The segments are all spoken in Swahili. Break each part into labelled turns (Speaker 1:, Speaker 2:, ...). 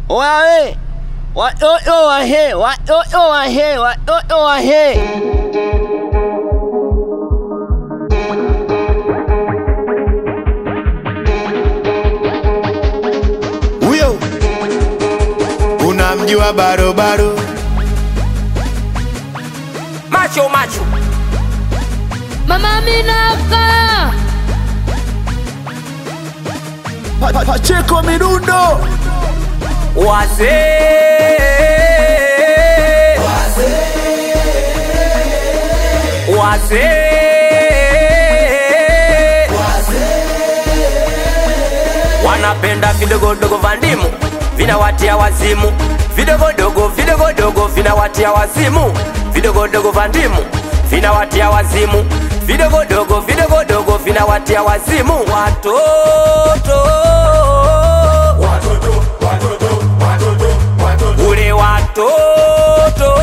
Speaker 1: Wawe watoto wahe, watoto wahe, watoto wahe.
Speaker 2: Huyo unamjua barobaro?
Speaker 3: Macho macho
Speaker 4: Mama Minaka
Speaker 2: Pa- pa- Pacheko midundo
Speaker 3: wazee wazee wanapenda vidogodogo vya ndimu vinawatia wazimu vidogodogo vidogodogo vinawatia wazimu vidogodogo vya ndimu vinawatia wazimu vidogodogo vidogodogo vinawatia wazimu watoto ule watoto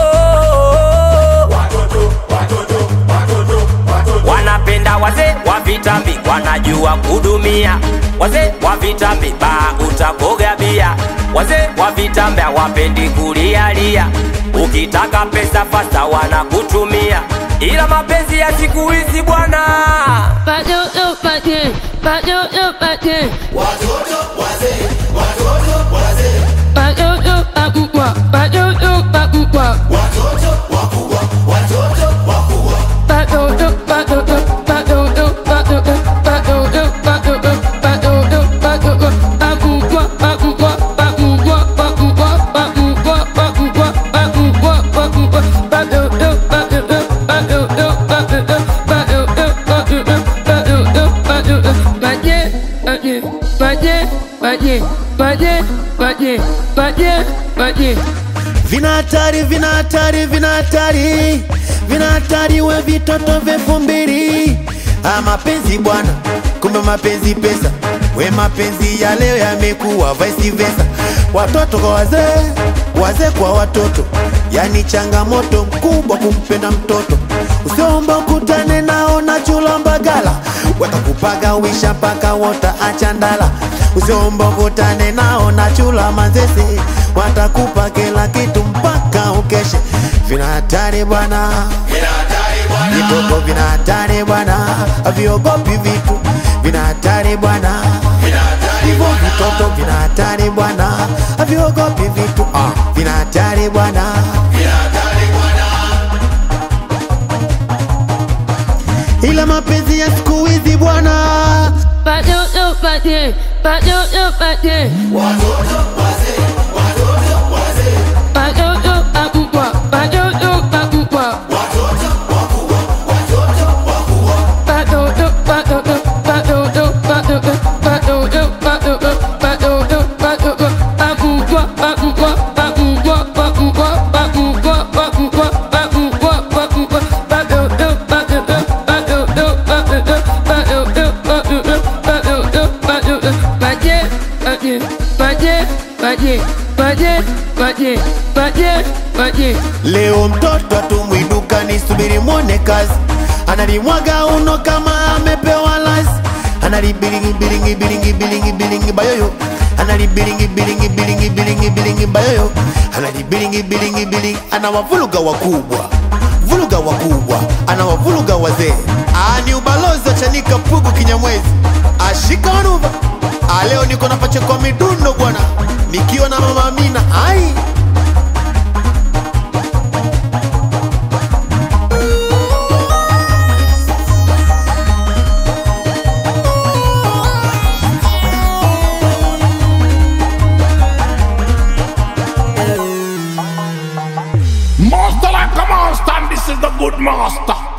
Speaker 3: wanapenda wazee wa vitambi wanajua kudumia wazee wa vitambi ba utakoga bia wazee wa vitambi hawapendi kulialia ukitaka pesa fasta wanakutumia ila mapenzi ya siku hizi bwana
Speaker 4: Watoto pate Watoto pate Watoto pakubwa Watoto pakubwa Watoto watoto Watoto watoto Watoto watoto Watoto watoto Pakubwa pakubwa Pakubwa pakubwa Pakubwa pakubwa Pakubwa pakubwa Watoto watoto Watoto watoto Watoto watoto Paje paje paje paje paje paje paje paje
Speaker 2: vina hatari, vina hatari, vina hatari, vina hatari, we vitoto vyefu mbili. Ah, mapenzi bwana, kumbe mapenzi pesa, we mapenzi ya leo yamekuwa vice versa, watoto kwa wazee, wazee kwa watoto, yani changamoto mkubwa kumpenda mtoto. Usiomba ukutane nao na chula mbagala, watakupaga wisha mpaka wota achandala. Usiomba ukutane nao na chula manzese, watakupa kila kitu mpaka ukeshe. Vina hatari bwana, vitoto vina hatari bwana, haviogopi vitu, vina hatari bwana, hivyo vitoto vina hatari bwana, haviogopi vitu, ah, vina hatari bwana. ila mapenzi ya siku hizi bwana
Speaker 4: Watoto pate Watoto pate Watoto pakubwa Watoto pakubwa Watoto watoto Watoto watoto Watoto watoto Watoto watoto Pakubwa pakubwa Pakubwa pakubwa Pakubwa pakubwa Pakubwa pakubwa Watoto watoto Watoto watoto Watoto watoto Watoto watoto Paje paje paje paje paje paje paje paje
Speaker 2: leo mtoto atumwi dukani subiri mwone kazi analimwaga uno kama amepewa lasi analibilingi bilingi bilingi bilingi bilingi bayoyo analibilingi bilingi bilingi bilingi bilingi bayoyo analibilingi bilingi bilingi anawavuluga wakubwa vuluga wakubwa anawavuluga wazee Ah, ni ubalozi wa chanika pugu kinyamwezi ashika wanuva Ah, leo niko na pacheko midundo bwana nikiwa na mama Amina ai
Speaker 5: Master like a monster, and this is the good master.